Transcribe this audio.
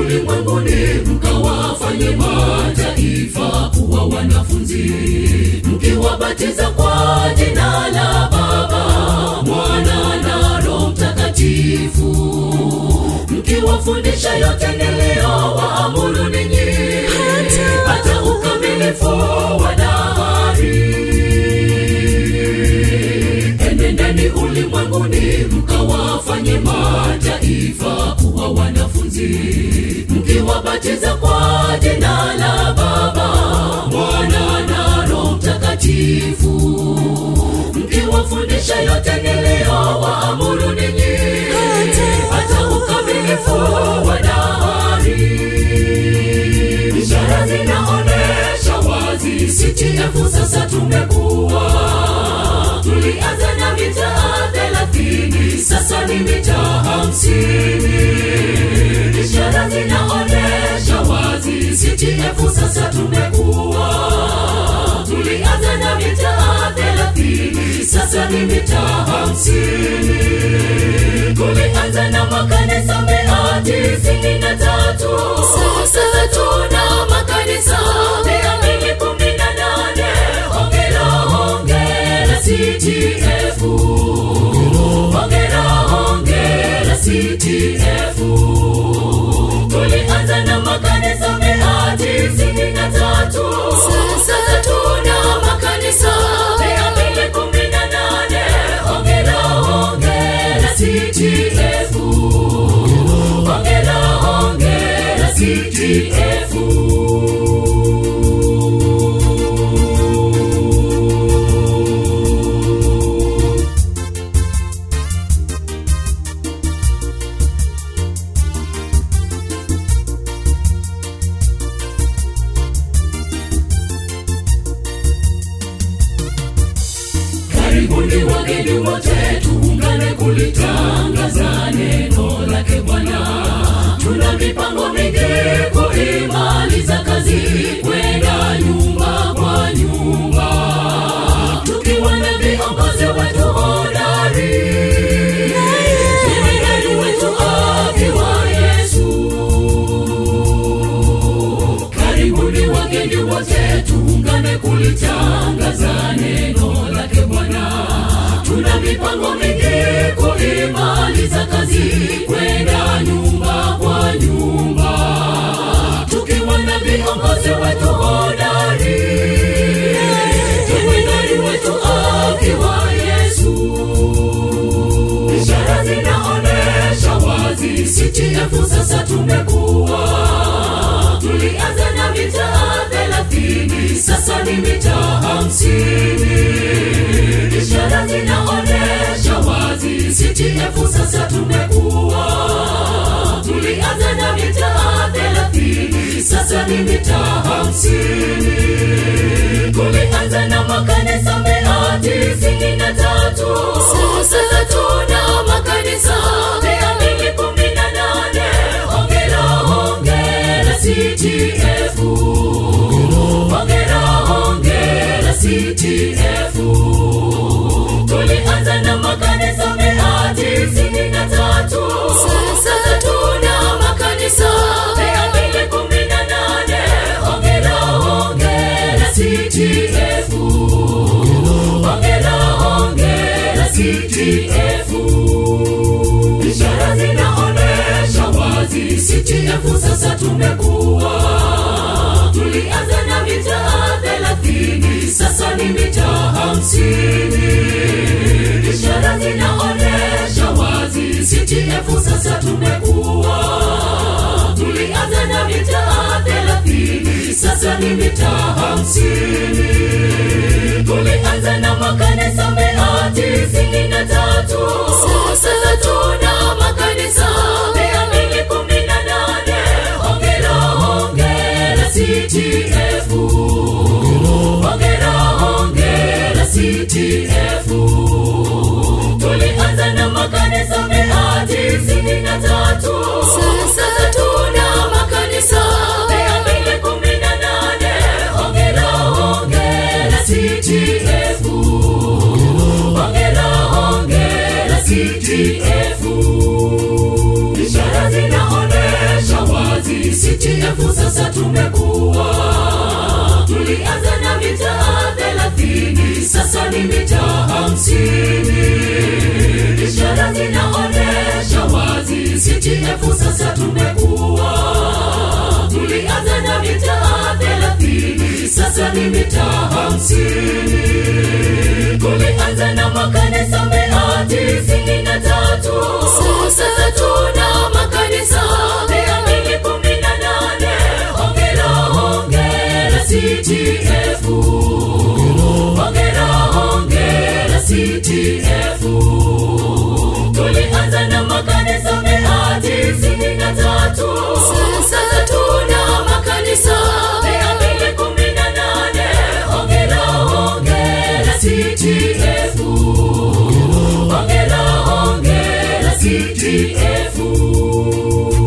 ulimwenguni mkawafanye mataifa kuwa wanafunzi mkiwabatiza kwa jina la baba mwana na roho mtakatifu mkiwafundisha yote niliyowaamuru ninyi hata ukamilifu wa dahari enendeni ulimwenguni mkawafanye mataifa kuwa wanafunzi mkiwabatiza kwa jina la baba mwana na roho mtakatifu mkiwafundisha yote niliyowaamuru ninyi hata ukamilifu wa dahari ishara zinaonesha wazi CTF sasa tumekuwa tulianza na mitaa thelathini sasa ni mitaa hamsini ishara zinaonesha wazi CTF sasa tumekuwa tulianza na mitaa thelathini sasa ni mitaa hamsini tulianza na makanisa mia tisini na tatu sasa tuna makanisa mia mbili kumi na nane hongera hongera CTF hongera hongera CTF tulianza na makanisa mia tisini na tatu sasa tuna makanisa mia mbili kumi na nane hongera hongera CTF hongera hongera CTF karibuni wageni wote tuungane kulitangaza neno lake bwana tuna mipango mingi kuimaliza kazi kwenda nyumba kwa nyumba tukiwa na viongozi wetu hodari jemadari wetu akiwa yesu karibuni wageni wote tuungane kulitangaza neno lake bwana tuna mipango mingi kuimaliza kazi kwenda nyumba kwa nyumba tukiwa na viongozi wetu hodari jemadari wetu akiwa yesu ishara zinaonesha wazi CTF sasa tumekuwa tulianza na mitaa thelathini sasa ni mitaa hamsini ishara zinaonesha wazi CTF sasa tumekuwa tulianza na mitaa thelathini sasa ni mitaa hamsini tulianza na makanisa mia tisini na tatu sasa tuna makanisa mia mbili kumi na nane hongera hongera CTF hongera hongera CTF tulianza na makanisa mia tisini na tatu sasa tuna makanisa mia mbili kumi na nane hongera hongera CTF hongera hongera CTF ishara zinaonesha wazi CTF sasa tumekuwa tulianza na mitaa thelathini sasa ni mitaa hamsini ishara zinaonesha wazi CTF sasa tumekuwa tulianza na mitaa thelathini sasa ni mitaa hamsini tulianza na makanisa mia tisini na tatu sasa tuna makanisa mia mbili kumi na nane hongera hongera CTF hongera hongera CTF tulianza na makanisa mia tisini na tatu sasa tuna makanisa mia mbili kumi na nane hongera hongera CTF hongera hongera CTF ishara zinaonesha wazi CTF sasa tumekuwa tulianza na mitaa thelathini sasa ni mitaa hamsini ishara zinaonyesha wazi CTF sasa tumekuwa tulianza na mitaa thelathini sasa ni mitaa hamsini tulianza na makanisa mia tisini na tatu sasa tuna makanisa mia mbili kumi na nane hongera hongera CTF hongera hongera CTF tulianza na makanisa mia tisini na tatu sasa tuna makanisa mia mbili kumi na nane hongera hongera CTF hongera hongera CTF